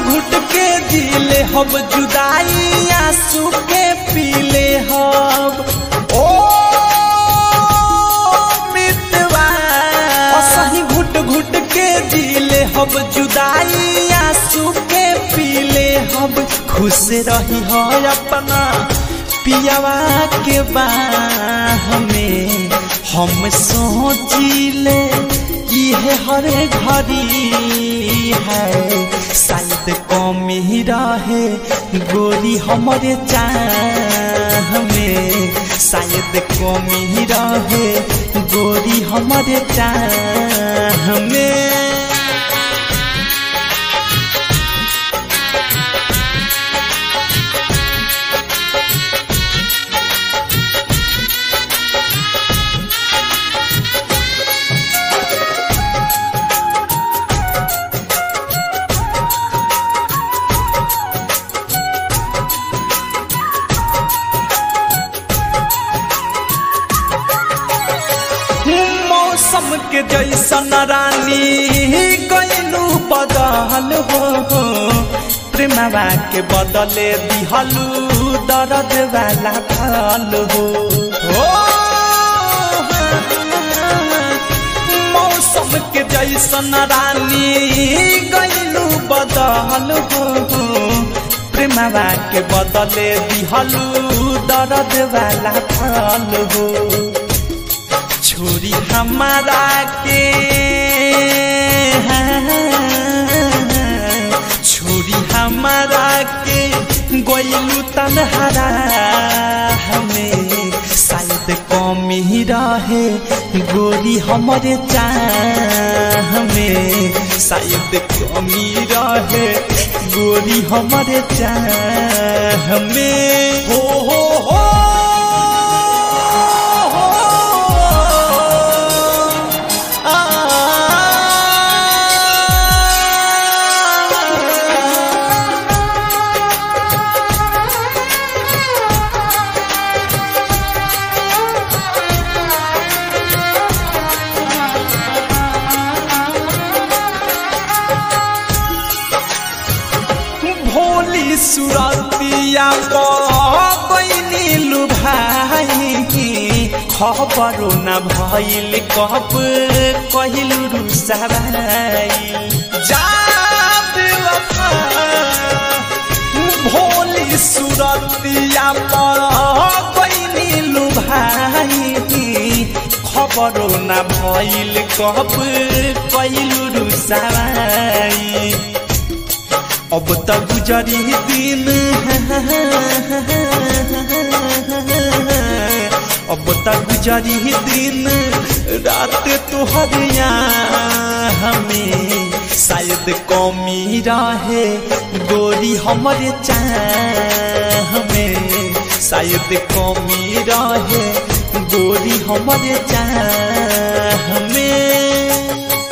घुट के दिले हब जुदाई आंसू के पीले हब ओ मितवा असही घुट घुट के दिले हब जुदाई आंसू के पीले हब खुश रही हो अपना पियावा के बाह में हम सोचिले इहे हर घड़ी है शायद कमी रहे गोरी हमारे चाह में शायद कमी रहे गोरी हमारे चाह में मौसम के जैसन रानी गैलू बदल हो प्रेमवा के बदले दिहलू दर्द वाला फल हो हो मौसम के जैसन रानी गैलू बदल हो प्रेमवा के बदले दिहलू दर्द वाला फल हो छोरी हमारा के छोरी हमारा के गोलू तनहरा हमें शायद कमी रहे गोरी हमारे चाह में शायद कमी रहे गोरी हमारे चाह में हो हो हो भोली सुरतिया बनी भाई खबरो न भइल कब कहिल रुसराई जा बेवफा भोली सुरतिया बनी भाई खबरो न भइल कब कहिल रुसराई अब तक गुजरी दिन अब तक गुजरी दिन रात तुहरिया हमें शायद कमी रहे गोरी हमारे चाह में शायद कमी रहे गोरी हमारे चाह में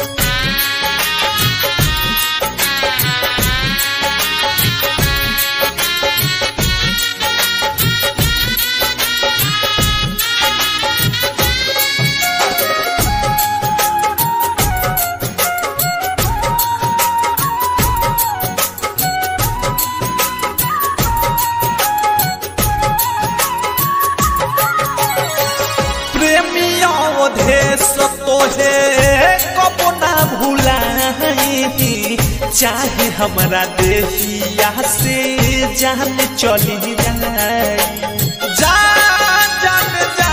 प्रेमियों देश तोहे कब ना भुलाई चाहे हमारा देहिया से जान चली जाए जा जान जा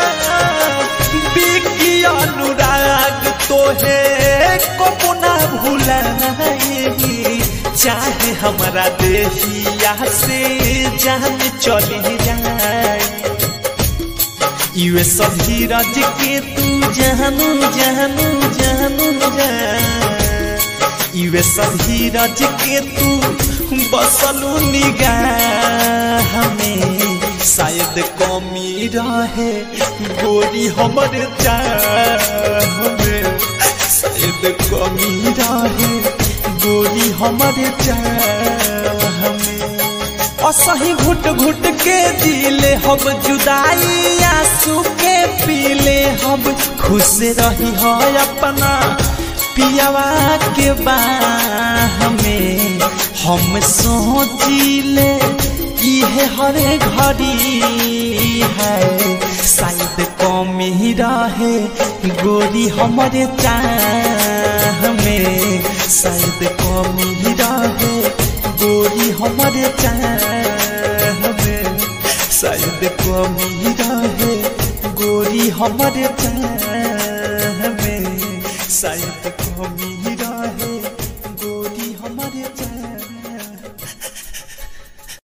बिकी अनुराग तोहे कब ना भुलाई चाहे हमारा देहिया से जान चली जाए युए सभी राज के तू जानू जानू जानू युए सभी राज के तू बसलू निगाह में शायद कमी रहे गोरी हमर चाह में शायद कमी रहे गोरी हमर चाह में असही घुट घुट के दिले हब जुदाई आंसू के पीले हब खुश रही हो अपना पियावा के बाह में हम सोचिले इहे हरे घड़ी है शायद कमी रहे गोरी हमारे चाह में शायद कमी रहे गोरी हमारे चाह में शायद कमी रहे गोरी हमारे चाह में शायद कमी